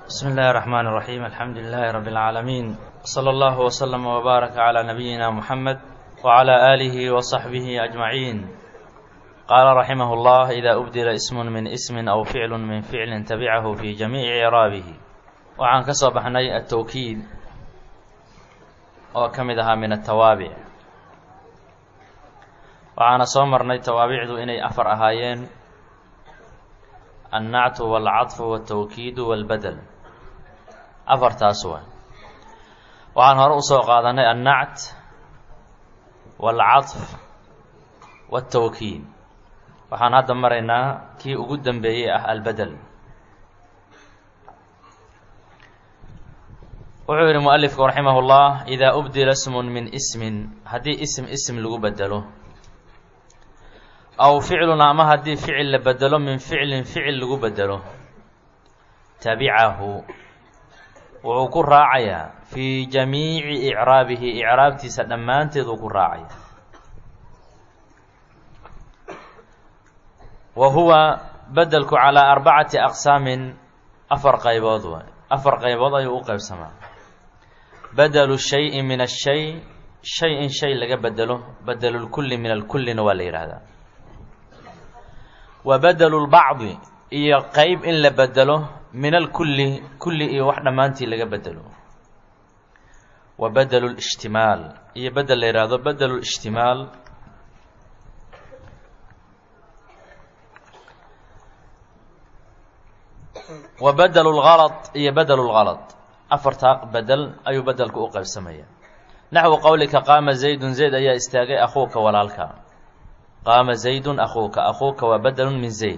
بسم الله الرحمن الرحيم الحمد لله رب العالمين صلى الله وسلم وبارك على نبينا محمد وعلى آله وصحبه أجمعين قال رحمه الله إذا أبدل اسم من اسم أو فعل من فعل تبعه في جميع إعرابه وعن كسب حني التوكيد وكمدها من التوابع waxaana soo marnay tawaabicdu inay afar ahaayeen annactu waalcadfu waaltawkiidu waalbadel afartaas waa waxaan hore usoo qaadanay annact waalcadf waaltawkiid waxaan hadda maraynaa kii ugu dambeeyey ah albedel wuxuu yidhi mualifku raximah اllah idaa ubdila smun min ismin haddii ism ism lagu bedelo aw ficlun ama haddii ficil la bedelo min ficlin ficil lagu bedelo tabicahu wuxuu ku raacayaa fii jamiici icraabihi icraabtiisa dhammaanteed uu ku raacaya wa huwa bedelku calaa arbacati aqsaamin afar qaybood waay afar qaybood ayuu u qaybsamaa bedelu shayi min ashay shay in shay laga bedelo bedelulkulli min alkullina waa la yidhaahdaa wa bedelu lbacdi iyo qeyb in la bedelo min alkulli kulli iyo wax dhammaantii laga bedelo wa bedelu lishtimaal iyo bedel la yidhaahdo bedelu lishtimaal wa bedelu lgalad iyo bedelu lgalad afartaa bedel ayuu bedelku u qaybsamaya naxwu qowlika qaama zaydun zayd ayaa istaagay akhuuka walaalka qaama zaydun akuuka akuuka waa bedelun min zayd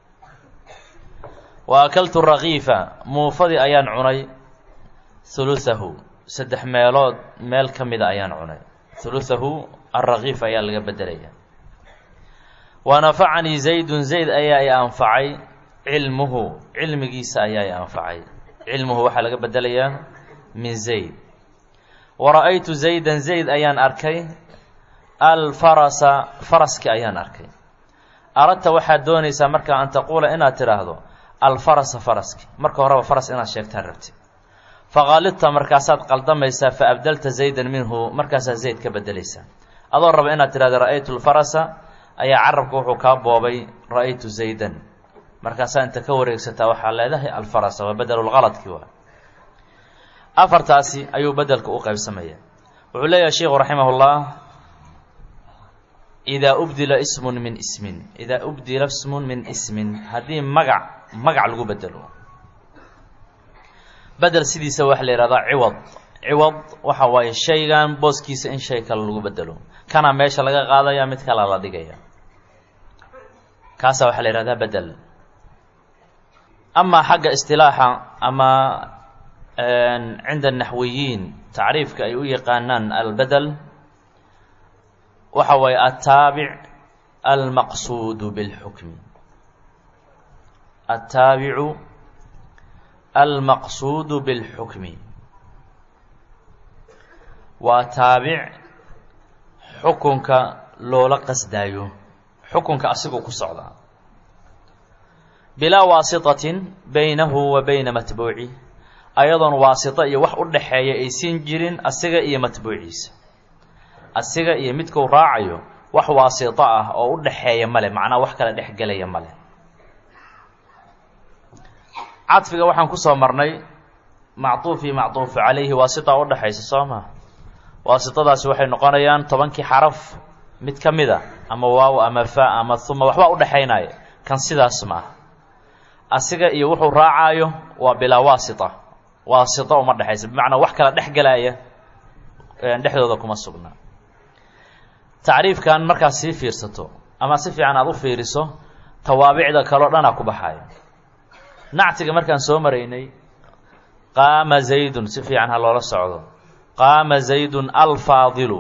wa akaltu rakiifa muufadii ayaan cunay huluhahu saddex meelood meel ka mida ayaan cunay huluhahu alrakiif ayaa laga bedelaya wa nafacanii zaydun zayd ayaa i anfacay cilmuhu cilmigiisa ayaa i anfacay cilmuhu waxaa laga bedelayaa min zayd wa ra-aytu zaydan zayd ayaan arkay alfarasa faraski ayaan arkay aradta waxaad doonaysaa markaa an taquula inaad tidhaahdo alfarasa faraski marka horeba faras inaad sheegtaan rabti faqaalidta markaasaad qaldamaysaa fa abdalta zaydan minhu markaasaad zayd ka bedelaysaa adoo raba inaad tidhahdo ra-aytu lfarasa ayaa carabka wuxuu kaa boobay ra-aytu zaydan markaasaa inta ka wareegsataa waxaa leedahay alfarasa waa bedelulqaladki waa afartaasi ayuu bedelka u qaybsamaya wuxuu leeyahay sheikhu raximah llah idaa ubdila ismun min ismin idaa ubdila ismun min ismin haddii magac magac lagu bedelo bedel sidiisa waxaa la yihahdaa ciwad ciwad waxa waaye shaygan booskiisa in shay kale lagu bedelo kana meesha laga qaadaya mid kale la dhigaya kaasa waxaa la yihahdaa bedel amaa xagga istilaaxa ama cinda naxwiyiin tacriifka ay u yaqaanaan albedel waxa waaye ataabic almaqsuudu bilxukmi ataabicu almaqsuudu bilxukmi waa taabic xukunka loola qasdaayo xukunka asigoo ku socda bilaa waasitatin baynahu wa bayna matbuuci ayadoon waasito iyo wax u dhaxeeya aysan jirin asiga iyo matbuuciisa asiga iyo midkuu raacayo wax waasito ah oo u dhaxeeya male macnaa wax kala dhex gelaya male cadfiga waxaan kusoo marnay macduuf iyo macduufu calayhi waasita u dhexaysa soo maa waasitadaasi waxay noqonayaan tobankii xaraf mid ka mid a ama waaw ama fa ama huma waxbaa u dhexaynaya kan sidaas ma ah asiga iyo wuxuu raacaayo waa bilaa waasita waasito uma dhexaysa bimacnaa wax kala dhex gelaya dhexdooda kuma sugna tacriifkan markaad sii fiirsato ama si fiican aada u fiiriso tawaabicda kaleo dhanaa ku baxaya nactiga markaan soo maraynay qaama zaydun si fiican ha loola socdo qaama zaydun alfaadilu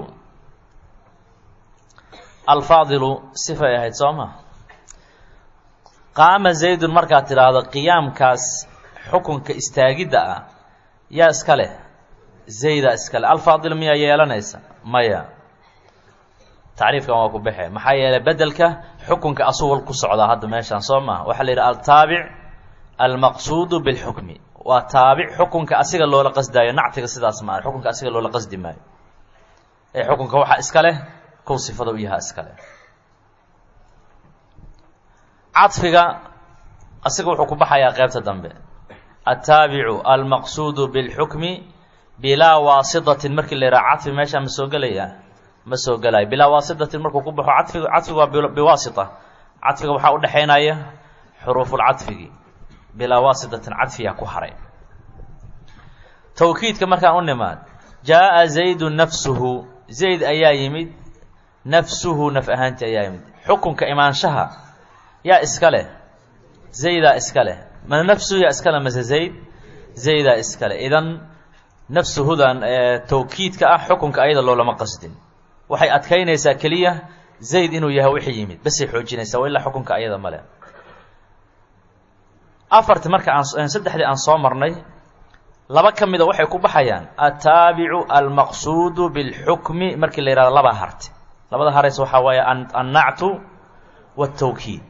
alfaadilu sifay ahayd soo ma qaama zaydun markaad tidhaahdo qiyaamkaas xukunka istaagidda ah yaa iska leh zayda iska leh alfaadil miyaa yeelanaysa maya tacriifkan waa ku baxe maxaa yeelay bedelka xukunka asugol ku socdaa hadda meeshaan soo maha waxaa la yidhi altaabic almaqsuudu bilxukmi waa taabic xukunka asiga loola qasdaayo nactiga sidaas maa xukunka asiga loola qasdi maayo ee xukunka waxaa iska leh kow sifada u yahaa iska leh cadfiga asiga wuxuu ku baxayaa qeybta dambe altaabicu almaqsuudu bilxukmi bilaa waasitatin markii la yidhaha cadfi meeshaa ma soo gelaya ma soo gelayo bilaa waasitatin markuu ku baxo cadfiga cadfiga waa biwaasita cadfiga waxaa udhexaynaya xuruufulcadfigi bilaa waasitatin cadfiyaa ku haray tawkiidka markaan u nimaad jaaءa zaydu nafsuhu zayd ayaa yimid nafsuhu naf ahaantii ayaa yimid xukunka imaanshaha yaa iska leh zaydaa iska leh ma nafsuhu yaa iska leh mase zayd zaydaa iska leh idan nafsuhudan tawkiidka ah xukunka ayada loolama qasdin waxay adkaynaysaa keliya zayd inuu yahay wixii yimid basay xoojinaysaa wa ilaa xukunka ayada male afarti marka aan saddexdii aan soo marnay laba ka mida waxay ku baxayaan altaabicu almaqsuudu bilxukmi markii la yihahdo labaa harte labada harays waxaa waaye annactu waatawkiid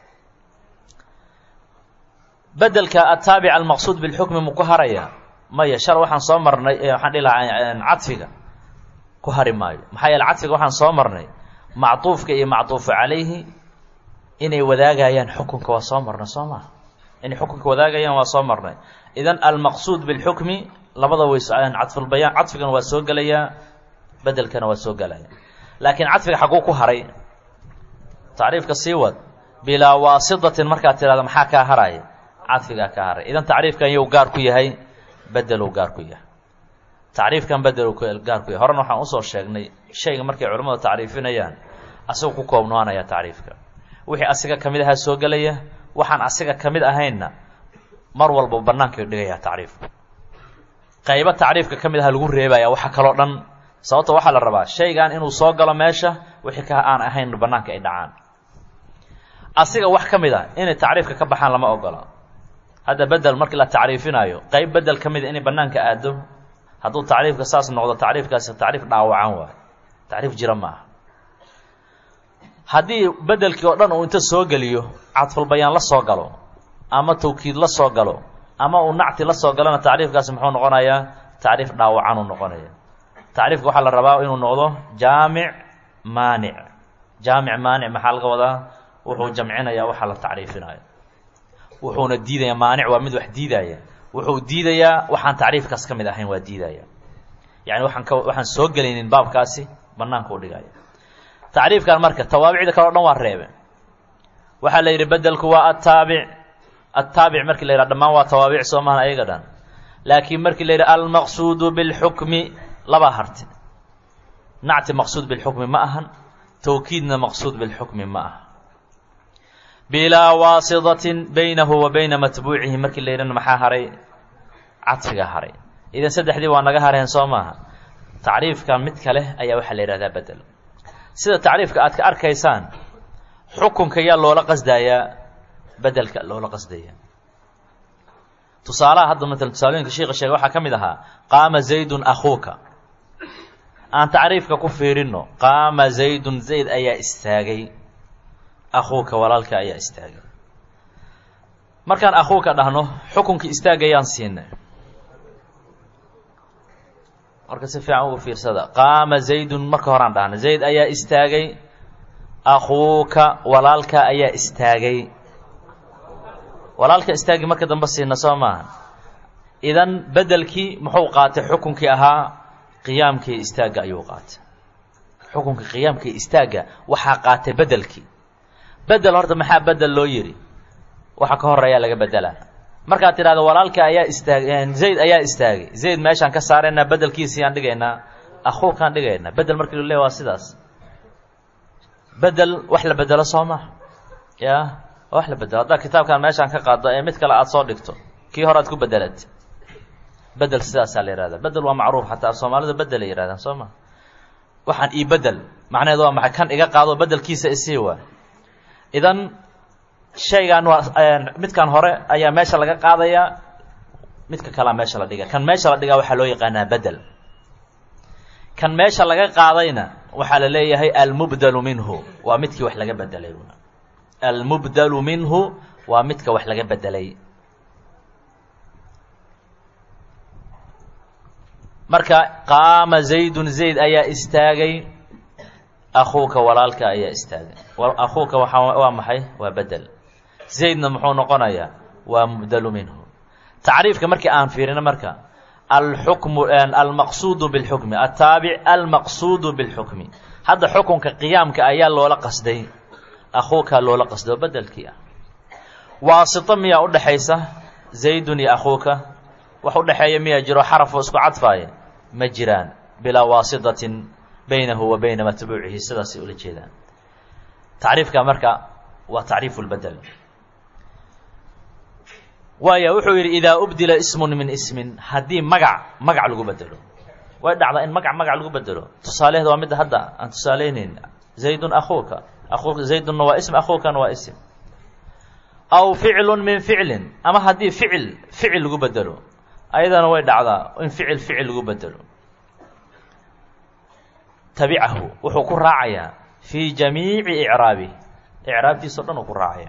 bedelka ataabic almaqsuud bilxukmi mu ku haraya maya shal waxaan soo marnay waxaan dhihi lahaa cadfiga ku hari maayo maxaa yeele cadfiga waxaan soo marnay macduufka iyo macduufu calayhi inay wadaagayaan xukunka waa soo marnay soo maa inay xukunka wadaagayaan waa soo marnay idan almaqsuud bilxukmi labada way cadfulbayaan cadfigana waa soo gelayaa bedelkana waa soo gelaya laakiin cadfiga xaguu ku haray tacriifka sii wad bilaa waasitatin markaad tidhahda maxaa kaa haraya cadfigaa kaa haray idan tacriifkan yow gaar ku yahay bedeluu gaar ku yahay tacriifkan bedeluu gaar ku yahay horena waxaan usoo sheegnay shayga markay culimmadu tacriifinayaan asagu ku koobnaanaya tacriifka wixii asiga ka mid ahaa soo gelaya waxaan asiga ka mid ahaynna mar walba bannaankay dhigayaa tacriifku qaybo tacriifka ka mid aha lagu reebaya waxa kaloo dhan sababta waxaa la rabaa shaygan inuu soo galo meesha wixii ka aan ahayn bannaanka ay dhacaan asiga wax ka mid a inay tacriifka ka baxaan lama ogola hadda bedel markii la tacriifinaayo qayb bedel ka mida inay bannaanka aado hadduu tacriifka saas noqdo tacriifkaasi tacriif dhaawacan waayo tacriif jira maaha haddii bedelkii oo dhan uu inta soo geliyo cadfulbayaan la soo galo ama tawkiid la soo galo ama uu nacti la soo galona tacriifkaasi muxuu noqonayaa tacriif dhaawacan uu noqonaya tacriifka waxaa la rabaa inuu noqdo jaamic maanic jaamic maanic maxaa laga wadaa wuxuu jamcinayaa waxa la tacriifinayo wuxuuna diidaya maanic waa mid wax diidaya wuxuu diidayaa waxaan tacriifkaas ka mid ahayn waa diidaya yani waxaan ka waxaan soo gelaynin baabkaasi banaanka u dhigaya tacriifkan marka tawaabicda kale o dhan waa reebe waxaa la yidhi bedelku waa ataabic ataabic markii la yidhaha dhamaan waa tawaabic soo mahan ayaga dhan laakiin markii la yidhi almaqsuudu bilxukmi labaa harte nacti maqsuud bilxukmi ma ahan tawkiidna maqsuud bilxukmi ma aha bilaa waasitatin baynahu wa bayna matbuucihi markii la yidhana maxaa haray cadfiga haray idan saddexdii waa naga hareen soo maaha tacriifka mid kale ayaa waxaa la yidhahdaa bedel sida tacriifka aad ka arkaysaan xukunka yaa loola qasdayaa bedelka loola qasdaya tusaalaha hadda maala tusaalooyinka sheika sheegay waxaa ka mid ahaa qaama zaydun akhuuka aan tacriifka ku fiirino qaama zaydun zayd ayaa istaagay akhuuka walaalka ayaa istaagay markaan akhuuka dhahno xukunkii istaagayaan siinay marka si fiican ugu fiirsada qaama zaydun marka horaan dhahna zayd ayaa istaagay akhuuka walaalka ayaa istaagay walaalka istaagi marka dambe siina soo maaha idan bedelkii muxuu qaatay xukunkii ahaa qiyaamkii istaagga ayuu qaatay xukunkii qiyaamkii istaagga waxaa qaatay bedelkii bedel horta maxaa bedel loo yidhi waxa ka horeeyaa laga bedelaa markaad tidhahdo walaalka ayaa istaag zayd ayaa istaagay zayd meeshaan ka saaraynaa bedelkiisii aan dhigaynaa akhuukaan dhigaynaa bedel markii lu leey waa sidaas bedel wax la bedelo soo maha ya wax la bedelo haddaa kitaabkan meeshaan ka qaado ee mid kale aada soo dhigto kii hore aad ku bedelat bedel sidaasaa la yihahdaa bedel waa macruuf xataa soomaalida bedelay yihahdaan soo ma waxaan ii bedel macnaheedu waa maxay kan iga qaado bedelkiisa isii waa idan shaygan waa midkan hore ayaa meesha laga qaadayaa midka kalea meesha la dhiga kan meesha la dhigaa waxaa loo yaqaanaa bedel kan meesha laga qaadayna waxaa la leeyahay almubdalu minhu waa midkii wax laga bedelay almubdalu minhu waa midka wax laga bedelay marka qaama zaydun zayd ayaa istaagay akhuuka walaalka ayaa istaagay akhuuka waxaa waa maxay waa bedel zaydna muxuu noqonayaa waa mubdalu minhu tacriifka markii aan fiirino marka alxukmu almaqsuudu bilxukmi altaabic almaqsuudu bilxukmi hadda xukunka qiyaamka ayaa loola qasday akhuukaa loola qasday oo bedelkii ah waasito miyaa udhexaysa zaydun iyo akhuuka wax udhexeeya miyaa jiro xarafoo isku cadfaaya ma jiraan bilaa waasitatin baynahu wa bayna matbuucihi sidaasay ula jeedaan tacriifka marka waa tacriifu lbedel waaya wuxuu yidhi idaa ubdila ismun min ismin haddii magac magac lagu bedelo way dhacdaa in magac magac lagu bedelo tusaaleheeda waa midda hadda aan tusaaleyneyn zaydun akhuuka akhuuka zaydunna waa ism akhuukana waa ism aw ficlun min ficlin ama haddii ficil ficil lagu bedelo ayadana way dhacdaa in ficil ficil lagu bedelo tabicahu wuxuu ku raacayaa fii jamiici icraabih icraabtiisa o dhan uu ku raacaya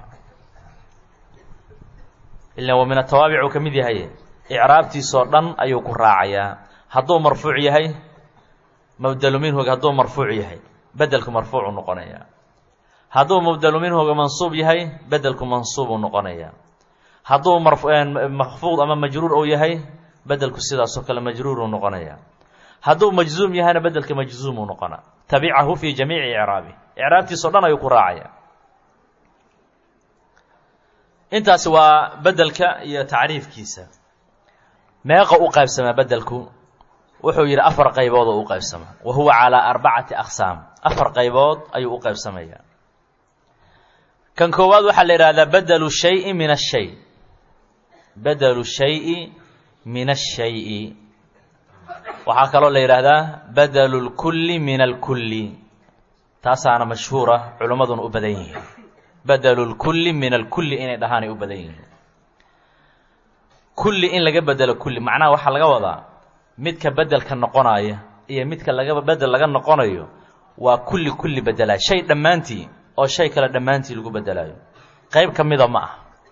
ila wa min atawaabic uu ka mid yahay icraabtiisoo dhan ayuu ku raacayaa hadduu marfuuc yahay mubdalu minhuga hadduu marfuuc yahay bedelku marfuucuu noqonaya hadduu mubdalu minhuga mansuub yahay bedelku mansuubuu noqonaya hadduu makfuud ama majruur uu yahay bedelku sidaasoo kale majruuruu noqonaya hadduu majzuum yahayna bedelka majzuumuu noqona tabicahu fii jamiici icraabi icraabtiisao dhan ayuu ku raacaya intaasi waa bedelka iyo tacriifkiisa meeqa u qaybsamaa bedelku wuxuu yidhi afar qaybood oo u qaybsama wa huwa calaa arbacati aqsaam afar qaybood ayuu u qaybsamaya kan koowaad waxaa la yidhahdaa bedelu shayi min ashay bedelu shayi min ashayi waxaa kaloo la yidhaahdaa bedelu lkulli min alkulli taasaana mashhuura culimmaduna u badan yihiin bedelu lkulli min alkulli inay dhahaanay u badan yihiin kulli in laga bedelo kulli macnaha waxaa laga wadaa midka bedelka noqonaya iyo midka laga bedel laga noqonayo waa kulli kulli bedelaa shay dhammaantii oo shay kale dhammaantii lagu bedelaayo qayb ka mida ma ah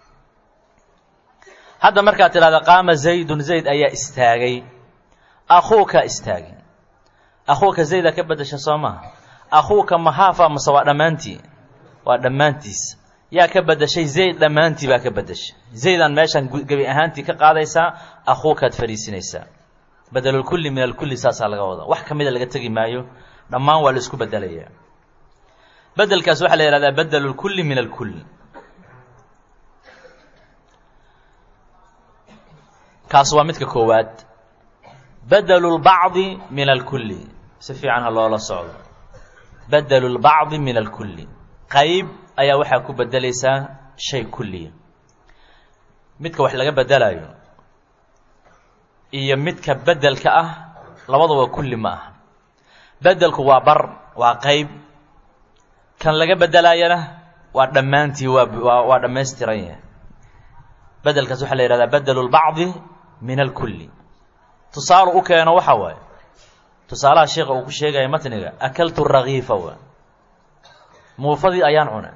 hadda markaad tidhahda qaama zaydun zayd ayaa istaagay akhuuka istaagay akhuuka zaydaa ka bedesha soo maha akhuuka mahaafa mase waa dhammaantii waa dhammaantiis yaa ka bedeshay zayd dhammaantii baa ka bedeshay zaydaan meeshaan gebi ahaantii ka qaadaysaa akhuukaad fariisinaysaa bedelulkulli min alkulli saasaa laga wadaa wax ka mida laga tegi maayo dhammaan waa la isku bedelayaa bedelkaas waxaa la yihahdaa bedelulkulli min alkull kaas waa midka koowaad bedelu lbacdi min alkulli si fiican ha loola socdo bedelu lbacdi min alkulli qayb ayaa waxaa ku bedelaysaa shay kulliya midka wax laga bedelayo iyo midka bedelka ah labaduba kulli ma aha bedelku waa bar waa qayb kan laga bedelayana waa dhammaantii waa waa dhammaystiran yahay bedelkaas waxaa la yihahdaa bedelu lbacdi min alkulli tusaale u keeno waxa waaye tusaalaha sheekha uu ku sheegaya matniga akaltu rakiifa wa muufadii ayaan cunay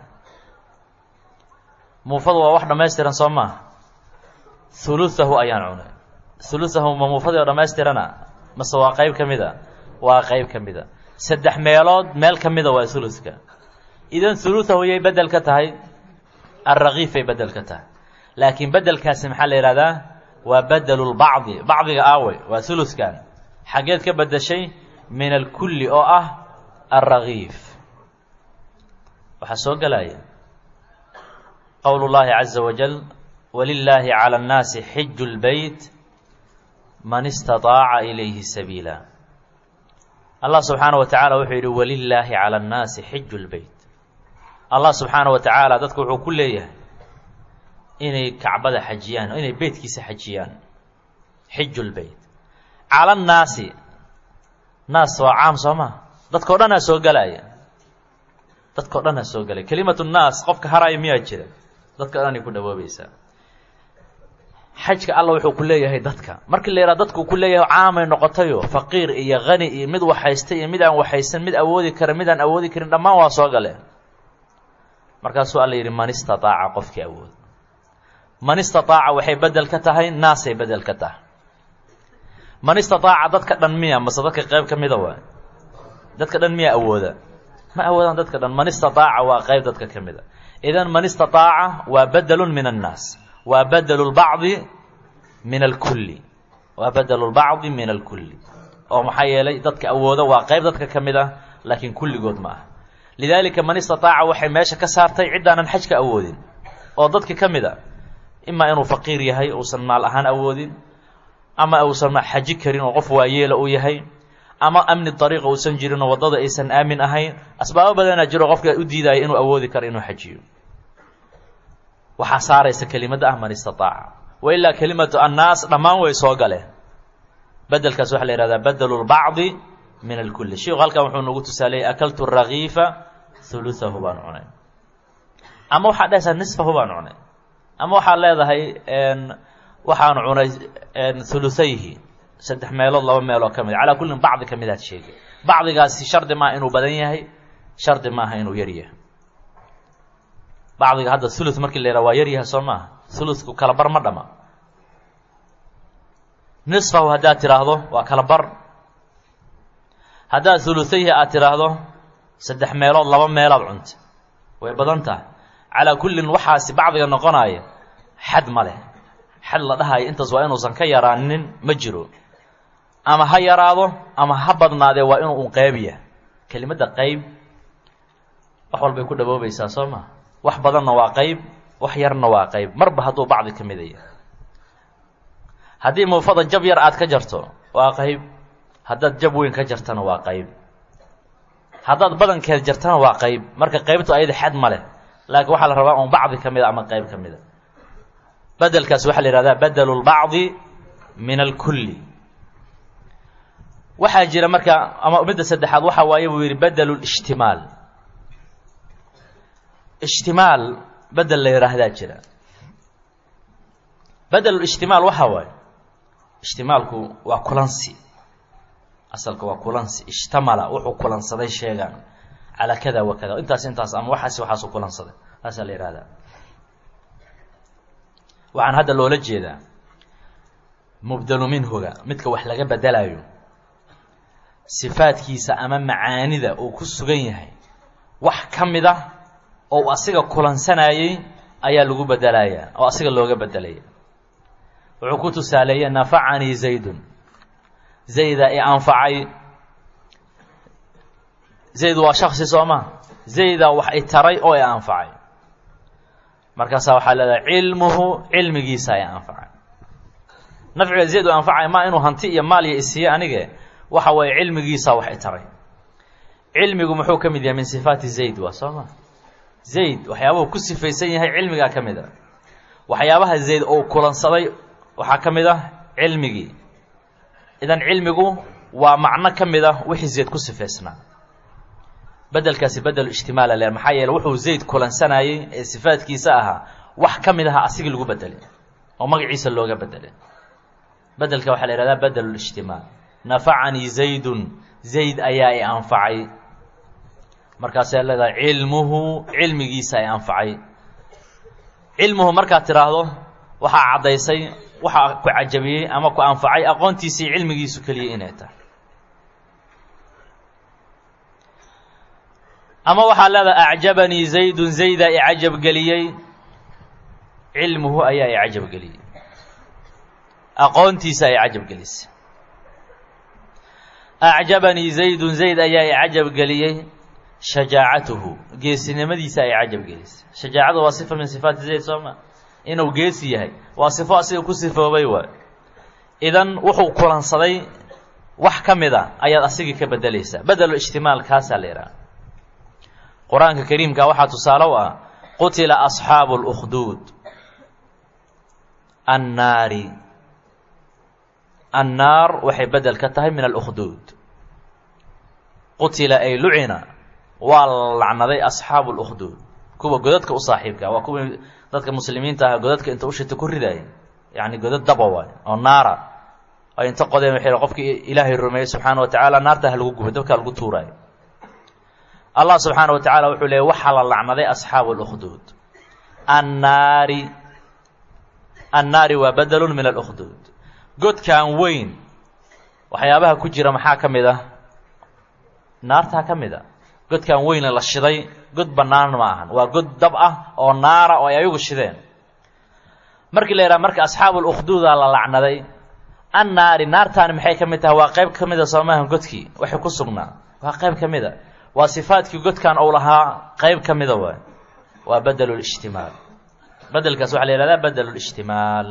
muufadu waa wax dhammaystiran soo maaha huluhahu ayaan cunay huluhahu ma muufadii oo dhammaystirana mase waa qayb ka mid a waa qayb ka mid a saddex meelood meel ka mida waa huluska idan huluhahu yay bedel ka tahay alrakiifay bedel ka tahay laakiin bedelkaasi maxaa la yihahdaa waa bedelu lbacdi bacdiga aawey waa huluskan xaggeed ka bedeshay min alkulli oo ah alrakiif waxaa soo gelaya qowl اllahi caza wajal walilaahi calى اnnaasi xiju اlbeyt man istaطaaca ilayhi sabiila allah subxaanaه wa tacaala wuxuu yidhi walilaahi calى اnnaasi xiju اlbeyt allah subxaanaه wa tacaala dadku wuxuu ku leeyahay inay kacbada xajiyaan inay beytkiisa xajiyaan xiju lbeyt cala nnaasi naas waa caam soo maa dadkao dhanaa soo gelaya dadkao dhanaa soo gelaya kelimatu nnaas qofka haraayo miyaa jira dadka dhanay ku dhawoobaysaa xajka alla wuxuu ku leeyahay dadka markii la yidhaha dadku ku leeyahay caamay noqotayo faqiir iyo hani iyo mid waxhaysta iyo mid aan waxaysan mid awoodi kara mid aan awoodi karin dhammaan waa soo galeen markaasuu alla yidhi man istataaca qofkii awood man istataaca waxay bedel ka tahay naasay bedel ka tahay man istataaca dadka dhan miya mase dadka qayb ka mida waay dadka dhan miya awooda ma awoodaan dadka dhan man istataaca waa qayb dadka ka mida idan man istataaca waa badelun min annaas waa badelu lbacdi min alkulli waa badelu lbacdi min alkulli oo maxaa yeelay dadka awooda waa qayb dadka ka mid ah laakiin kulligood ma aha lidaalika man istataaca waxay meesha ka saartay ciddaanan xajka awoodin oo dadka ka mid a imaa inuu faqiir yahay uusan maal ahaan awoodin ama uusan xaji karin oo qof waayeela uu yahay ama amni dariiqa uusan jirin oo waddada aysan aamin ahayn asbaabo badanaa jiro qofka u diidaya inuu awoodi karo inuu xajiyo waxaa saaraysa kelimadda ah man istataaca wa ilaa kelimatu annaas dhammaan way soo galeen bedelkaas waxaa la yihahdaa badelu lbacdi min alkulli sheiku halkan wuxuu nagu tusaaleeyey akaltu rakiifa huluhahu baan cunay ama waxaad dhehaysaa nisfahu baan cunay ama waxaad leedahay waxaan cunay huluthayhi saddex meelood laba meeloo ka mid calaa kullin bacdi ka midaad sheegay bacdigaasi shardi maaha inuu badan yahay shardi maaha inuu yar yahay bacdiga hadda thuluth markii la yidhaha waa yar yahay soo maaha thuluthku kala bar ma dhama nisfahu haddaad tidhaahdo waa kala bar haddaad thuluthayhi aad tidhaahdo saddex meelood laba meelaad cunta way badan tahay calaa kullin waxaasi bacdiga noqonaya xad ma leh xad la dhahayo intaas waa inuusan ka yaraanin ma jiro ama ha yaraado ama ha badnaadee waa inuu un qeybiya kelimadda qeyb wax walbay ku dhawoobaysaa soo maa wax badanna waa qeyb wax yarna waa qeyb marba hadduu bacdi ka midaya haddii muufada jab yar aad ka jarto waa qeyb haddaad jab weyn ka jartana waa qeyb haddaad badankeed jartana waa qeyb marka qeybtu ayada xad ma leh laakiin waxaa la rabaa un bacdi ka mida ama qeyb ka mida bedelkaas waxaa la yihahdaa badelu lbacdi min alkulli waxaa jira marka ama midda saddexaad waxa waaye buu yidhi bedelu lishtimaal ishtimaal bedel la yidhaahdaa jira bedelu ishtimaal waxaa waaye ishtimaalku waa kulansi asalka waa kulansi ishtamala wuxuu kulansaday sheegaan calaa kada wa kada intaas intaas ama waxaas waxaasu kulansaday taasaa la yihahdaa waxaan hadda loola jeedaa mubdelu minhuga midka wax laga bedelayo sifaadkiisa ama macaanida uu ku sugan yahay wax ka mid ah oo u asiga kulansanayey ayaa lagu bedelayaa oo asiga looga bedelaya wuxuu ku tusaaleeyey nafacanii zaydun zayda i anfacay zayd waa shaksi soo ma zayda wax i taray oo i anfacay markaasaa waxaa leedahay cilmuhu cilmigiisa ay anfacay nafciga zayd u anfacay maa inuu hanti iyo maal iyo isiiye anige waxa weeye cilmigiisa wax i taray cilmigu muxuu ka mid yahay min sifaati zayd waa soo ma zayd waxyaabahu ku sifaysan yahay cilmigaa ka mid a waxyaabaha zayd uu kulansaday waxaa ka mid ah cilmigii idan cilmigu waa macno ka mid ah wixii zayd ku sifaysnaa bedelkaasi bedel ijtimaala le maxaa yeele wuxuu zayd kulansanayey ee sifaadkiisa ahaa wax ka mid aha asigii lagu bedelay oo magaciisa looga bedelay bedelka waxaa la yihahdaa bedel ijtimaal nafacanii zaydun zayd ayaa i anfacay markaasay leedahay cilmuhu cilmigiisa ay anfacay cilmuhu markaad tidhaahdo waxaa caddaysay waxaa ku cajabiyey ama ku anfacay aqoontiisii cilmigiisu keliya inay tahay ama waxaa leedahay acjabanii zaydun zaydaa i cajab geliyey cilmuhu ayaa i cajab geliyey aqoontiisa ay cajab gelisay acjabanii zaydun zayd ayaa i cajab geliyey shajaacatuhu geesinimadiisa ay cajab gelisay shajaacadu waa sifa min sifaati zayd soo ma inuu geesi yahay waa sifo asiga ku sifoobay waay idan wuxuu kulansaday wax ka mid a ayaad asigii ka bedelaysaa bedelu ijtimaal kaasaa la yidhaha qur-aanka kariimka waxaa tusaale u ah qutila asxaabu اlkhduud annaari annaar waxay bedel ka tahay min alkhduud qutila ay lucina waa la lacnaday asxaabu اlkhduud kuwa godadka u saaxiibka waa kuwii dadka muslimiinta ah godadka inta ushita ku ridaaya yacni godad daba waay oo naara ay inta qodeen waxay qofkii ilaahay rumeeyey subxaana wa tacaala naarta ha lagu gubay dabkaa lagu tuuraayo allah subxaana wa tacaala wuxuu leeyay waxaa la lacnaday asxaabu اlkhduud annaari annaari waa bedelun min alkhduud godkan weyn waxyaabaha ku jira maxaa ka mid ah naartaa ka mid a godkan weyne la shiday god bannaan ma ahan waa god dab ah oo naara oo ay ayagu shideen markii la yidhaha marka asxaabu lukhduuda la lacnaday an naari naartaani maxay ka mid tahay waa qayb ka mid a soomaahan godkii waxay ku sugnaa waa qayb ka mid a waa sifaadkii godkan uu lahaa qayb ka mida waay waa badelu lishtimaal bedelkaas waxaa la yihahdaa badelu lishtimaal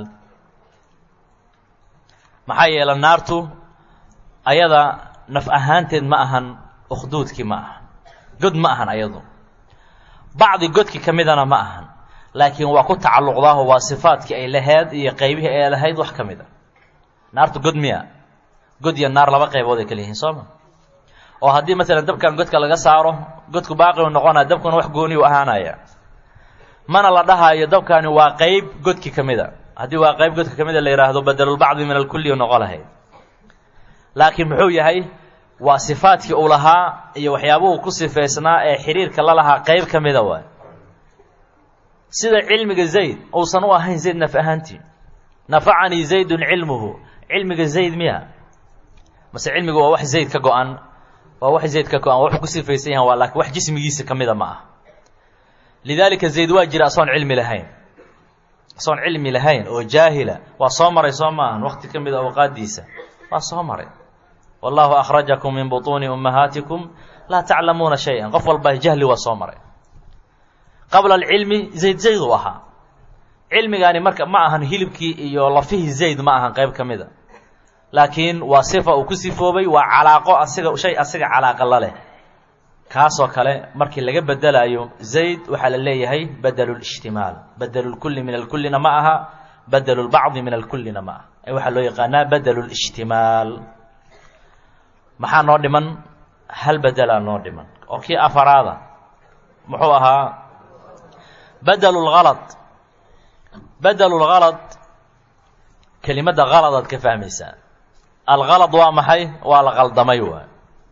maxaa yeele naartu ayada naf ahaanteed ma ahan ukhduudkii ma ahan god ma ahan ayadu bacdi godki ka midana ma ahan laakiin waa ku tacalluqdaaho waa sifaadkii ay lahayd iyo qaybihii ay lahayd wax ka mid a naartu god miya god iyo naar laba qaybood ay kala yihiin soo ma oo haddii masalan dabkan godka laga saaro godku baaqi u noqonaya dabkuna wax gooni u ahaanaya mana la dhahaayo dabkani waa qayb godki ka mid a haddii waa qayb godka ka mid a la yidhaahdo badelulbacdi min alkulli noqo lahayd laakiin muxuu yahay waa sifaadkii uu lahaa iyo waxyaabuhu ku sifaysnaa ee xiriirka la lahaa qayb ka mida waay sida cilmiga zayd uusan u ahayn zayd naf ahaantii nafacanii zaydun cilmuhu cilmiga zayd miya mase cilmigu waa wax zayd ka go-an waa wax zayd ka go-an wuxuu ku sifaysan yahan waa laakiin wax jismigiisa ka mida ma ah lidaalika zayd waa jira asoon cilmi lahayn asoon cilmi lahayn oo jaahila waa soo maray soo maahan waqti ka mida awqaadiisa waa soo maray wallahu akhrajakum min butuuni ummahaatikum laa taclamuuna shay-an qof walba jahli waa soo maray qabla alcilmi zayd zayd uu ahaa cilmigaani marka ma ahan hilibkii iyo lafihii zayd ma ahan qayb ka mida laakiin waa sifa uu ku sifoobay waa calaaqo asiga shay asiga calaaqa la leh kaasoo kale markii laga bedelayo zayd waxaa la leeyahay badelu lishtimaal badelu lkulli min alkullina ma aha badelu lbacdi min alkullina ma aha ee waxaa loo yaqaanaa badelu lishtimaal maxaa noo dhiman hal bedelaa noo dhiman oo kii afaraada muxuu ahaa badelu lhalad badelu lhalad kelimadda haladaad ka fahmaysaa alhalad waa maxay waa la qaldamay waay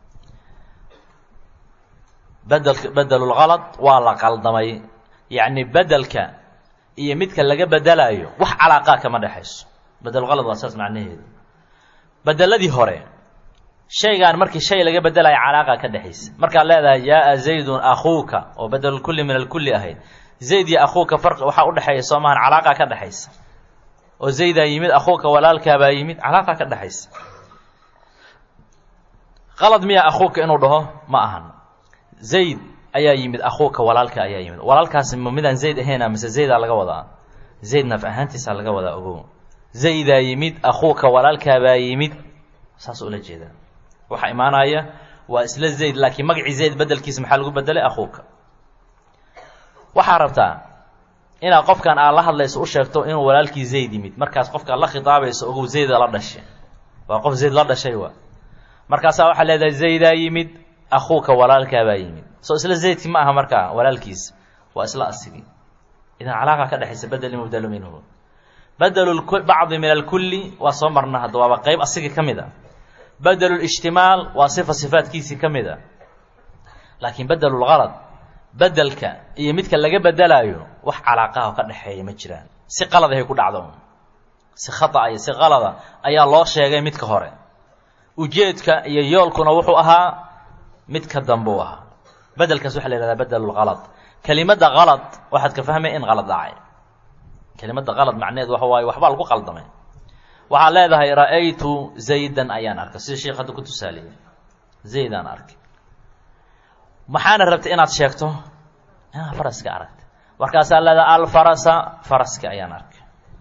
bedel bedelu lhalad waa la qaldamay yacni bedelka iyo midka laga bedelayo wax calaaqaa kama dhexayso bedelhalad waa saas macnaheedu bedeladii hore shaygaan markii shay laga bedelayo calaaqa ka dhexaysa markaad leedahay jaaa zaydun akhuuka oo bedelulkulli min alkulli ahayd zayd iyo akhuuka farqi waxaa udhexeeya soo maahan calaaqa ka dhexaysa oo zaydaa yimid akhuuka walaalkaabaa yimid calaaqa ka dhexaysa qalad miya akhuuka inuu dhaho ma ahan zayd ayaa yimid akhuuka walaalka ayaa yimid walaalkaasi ma midaan zayd ahayna mise zaydaa laga wadaa zayd naf ahaantiisaa laga wadaa ogow zaydaa yimid akhuuka walaalkaabaa yimid saas ula jeedaa waxaa imaanaya waa isla zayd laakiin magacii zayd bedelkiisa maxaa lagu bedelay akhuuka waxaa rabtaa inaad qofkan aad la hadlayso u sheegto inuu walaalkii zayd yimid markaas qofkaad la khitaabayso ogow zayda la dhashay waa qof zayd la dhashay waa markaasaa waxaa leedahay zaydaa yimid akhuuka walaalkaabaa yimid soo isla zaydki ma aha markaa walaalkiisa waa isla asigii idan calaaqa ka dhexaysa bedeli mubdelu minhu bedelu bacdi min alkulli waa soo marna hadda waaba qayb asigii ka mid a bedelu lishtimaal waa sifa sifaadkiisii ka mid a laakiin bedelu lhalad bedelka iyo midka laga bedelaayo wax calaaqaha ka dhexeeya ma jiraan si qaladahay ku dhacdo si khata iyo si qalada ayaa loo sheegay midka hore ujeedka iyo yoolkuna wuxuu ahaa midka dambe u ahaa bedelkaas waxaa la yihahdaa bedelu lhalad kelimadda halad waxaad ka fahmaya in qalad dhacay kelimadda qalad macneheed waxa waaye waxbaa lagu qaldamay waxaad leedahay ra-aytu zaydan ayaan arkay sida sheekh hadda ku tusaaleeyey zaydaan arkay maxaana rabtay inaad sheegto inaad faraska aragtay markaasaa leedahay alfarasa faraska ayaan arkay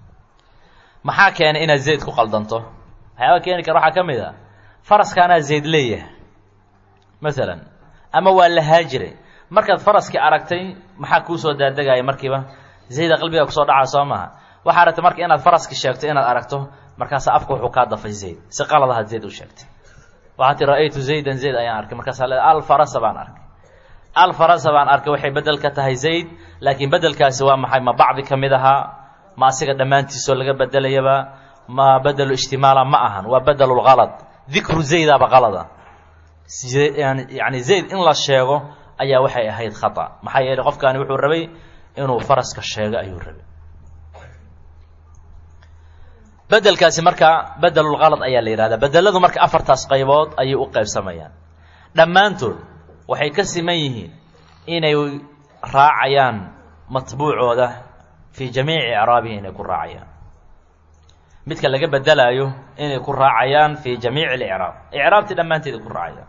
maxaa keenay inaad zayd ku qaldanto waxyaaba keeni kara waxaa ka mid a faraskaanaa zayd leeyahay masalan ama waa la haajiray markaad faraskii aragtay maxaa kuu soo daadegaya markiiba zayda qalbigaa kusoo dhacaa soo maaha waxaa rabtay marka inaad faraski sheegto inaad aragto markaasa afka wuxuu kaa dafay zayd si qaladahaad zayd u sheegtay waxaa tii ra-aytu zaydan zayd ayaan arkay markaasaa leeda alfarasa baan arkay alfarasa baan arkay waxay bedel ka tahay zayd laakiin bedelkaasi waa maxay ma bacdi ka mid ahaa ma asiga dhammaantiisoo laga bedelayaba ma bedelu ijtimaala ma ahan waa bedelu lhalad dikru zaydaaba qalada yani zayd in la sheego ayaa waxay ahayd khata maxaa yeelay qofkaani wuxuu rabay inuu faraska sheego ayuu rabay bedelkaasi marka bedelulkalad ayaa la yidhahdaa bedeladu marka afartaas qaybood ayay u qaybsamayaan dhammaantood waxay ka siman yihiin inay raacayaan matbuucooda fii jamiici icraabihi inay ku raacayaan midka laga bedelaayo inay ku raacayaan fii jamiici licraab icraabtii dhammaanteed ay ku raacayaan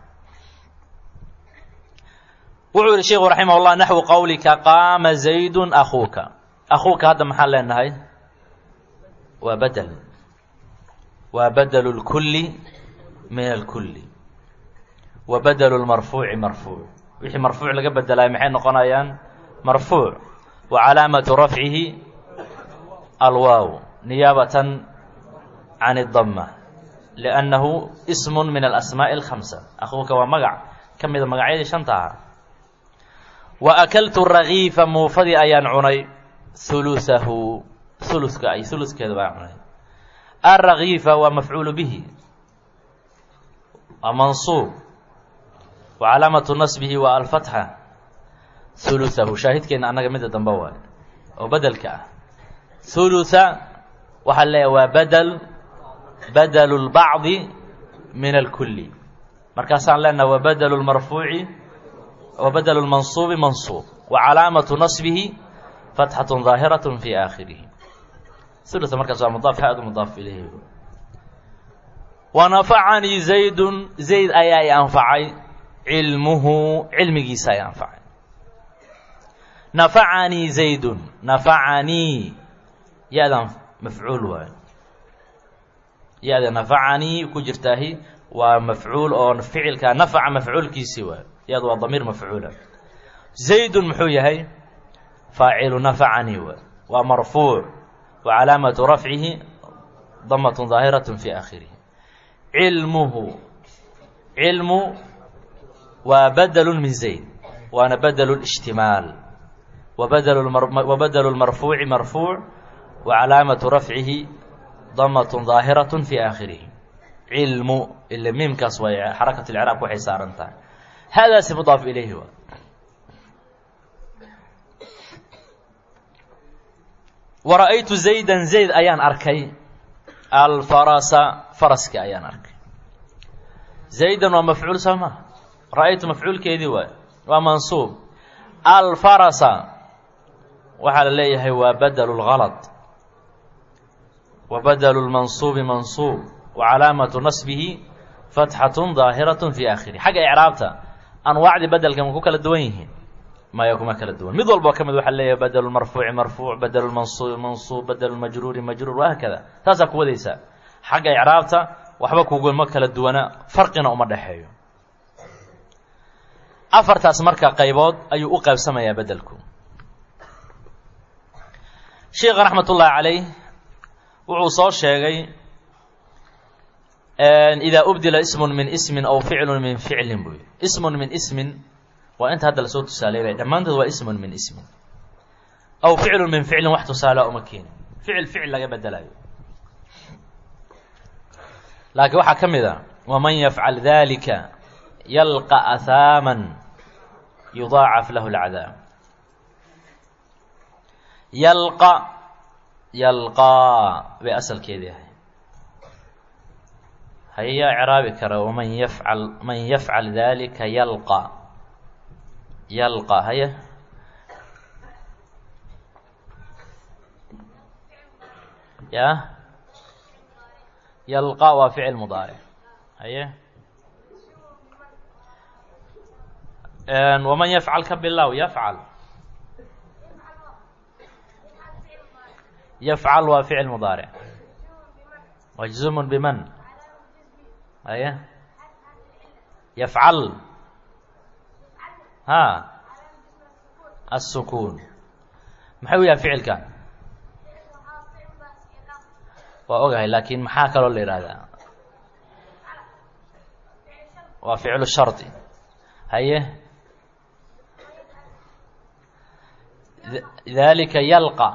wuxuu yihi sheikhu raximah llah naxwu qowlika qaama zaydun akuuka akuuka hadda maxaan leenahay waa bedel waa badelu lkulli min alkulli wa badelu lmarfuuci marfuuc wixii marfuuc laga bedelayo maxay noqonayaan marfuuc wa calaamatu rafcihi alwaaw niyaabatan can اdama liannahu ism min alasmaaءi اlkhamsa akuuka waa magac ka mida magacyadii shanta ahaa wa akaltu ragiifa muufadii ayaan cunay hulusahu huluska ay huluskeeda baan cunay alragiifa waa mafcuulu bihi waa mansuub wa calaamatu nasbihi waa alfatxa hulusahu shaahidkeena annaga midda dambe waay oo bedelka ah hulusa waxaa leeyahay waa badel badelu lbacdi min alkulli markaasaan leenaha wa badelu lmarfuuci wa badelu lmansuubi mansuub wa calaamatu nasbihi fatxatun daahiraة fi aakhirihi hulusa markaas waa mudaaf haadu mudaaf ilayhi wanafacanii zaydun zayd ayaa i anfacay cilmuhu cilmigiisa ay anfacay nafacanii zaydun nafacanii ya-dan mafcuul waayo ya-da nafacanii ku jirtaahi waa mafcuul oo ficilka nafaca mafcuulkiisii waayo ya-da waa damiir mafcuula zaydun muxuu yahay faacilu nafacanii waay waa marfuuc wa calaamatu rafcihi damatun daahiraة fi aakhirihi cilmuhu cilmu waa badelu min zayd waana badelu اجtimaal wa badelu اmarfuuci marfuuc wa calaamatu rafcihi damatun daahiraة fi aakhirihi cilmu ila miimkaas way xarakat اlcraabka waxay saaran tahay hadaasi mudaaf ilayhi waa wara'aytu zaydan zayd ayaan arkay alfarasa faraski ayaan arkay zaydan waa mafcuul soo maa ra'aytu mafcuulkeedii waay waa mansuub alfarasa waxaa la leeyahay waa badelu lgalad wa badelu lmansuubi mansuub wa calaamatu nasbihi fatxatun daahiraة fi aakhirih xagga icraabta anwaacdii bedelka ma ku kala duwan yihiin maya kuma kala duwan mid walba ka mid waxaa leeyahay badelu marfuuci marfuuc badelu mansuubi mansuub badelu majruuri majruur wahaakada taasaa ku wadaysaa xagga icraabta waxba kuguma kala duwana farqina uma dhexeeyo afartaas marka qaybood ayuu u qaybsamayaa bedelku sheikha raxmat ullaahi calayh wuxuu soo sheegay idaa ubdila ismun min ismin aw ficlun min ficlin buy ismun min ismin waa inta hadda lasoo tusaaleybay dhammaantood waa ismun min ismin aw ficlun min ficlin wax tusaalea uma keenin ficil ficil laga bedelayo laakiin waxaa ka mid a waman yafcal dalika yalqa ahaaman yudaacaf lahu lcadaab yalqa yalqaa bay asalkeedii ahay haye yaa icraabi kara waman yafcal man yafcal dalika yalqa yalqa haye ya yalqa waa ficil mudaaric haye waman yafcal ka bilow yafcal yafcal waa ficil mudaaric majzumun biman haye yafcal ha الsukuun maxay u yahay ficilkan waa ogahay laakiin maxaa kaloo la yihahdaa waa ficlu shardi haye dalika yalqa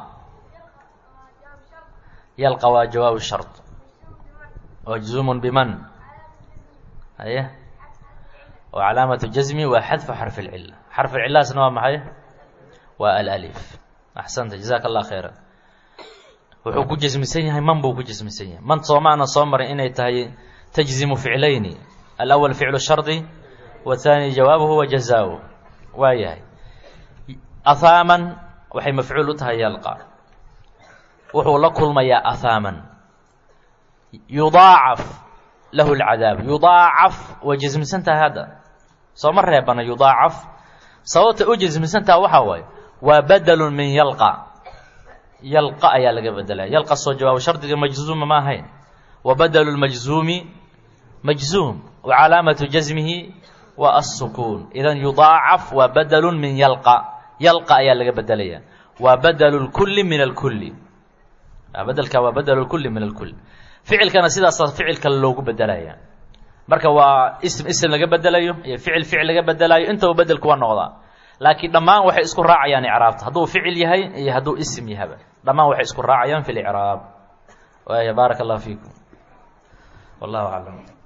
yalqa waa jawaab shard majzumun biman haye oo calaamatu jazmi waa xadfu xarf اlcila xarf اlcilaasna waa maxay waa alأlif axsanta jazaaka allah khayra wuxuu ku jasmisan yahay man buu ku jasmisan yahay man soomaana soo maray inay tahay tajzimu ficlayni alawal ficlu shardi wathani jawaabuhu wa jazaahu waa yahay ahaaman waxay mafcuul u tahay yalqa wuxuu la kulmayaa ahaaman yudaacaf lahu lcadaab yudaacaf way jasmisan tahay hadda sooma reebana yudaacaf sababta u jasmisan taha waxaa waaye waa badalun min yalqa yalqa ayaa laga bedelaya yalqa soo jawaabo shardiga majzuuma ma ahayn wa badelu lmajzuumi majzuum wa calaamatu jasmihi waa assukuun idan yudaacaf waa badalun min yalqa yalqa ayaa laga bedelaya waa badelu lkulli min alkulli bedelka waa badelu lkulli min alkulli ficilkana sidaasa ficil kale loogu bedelaya marka waa ism ism laga bedelayo iyo ficil ficil laga bedelayo intaba bedelku waa noqdaa laakiin dhammaan waxay isku raacayaan icraabta hadduu ficil yahay iyo hadduu ism yahaba dhammaan waxay isku raacayaan fi licraab waaya baaraka allah fiikum wallahu aclam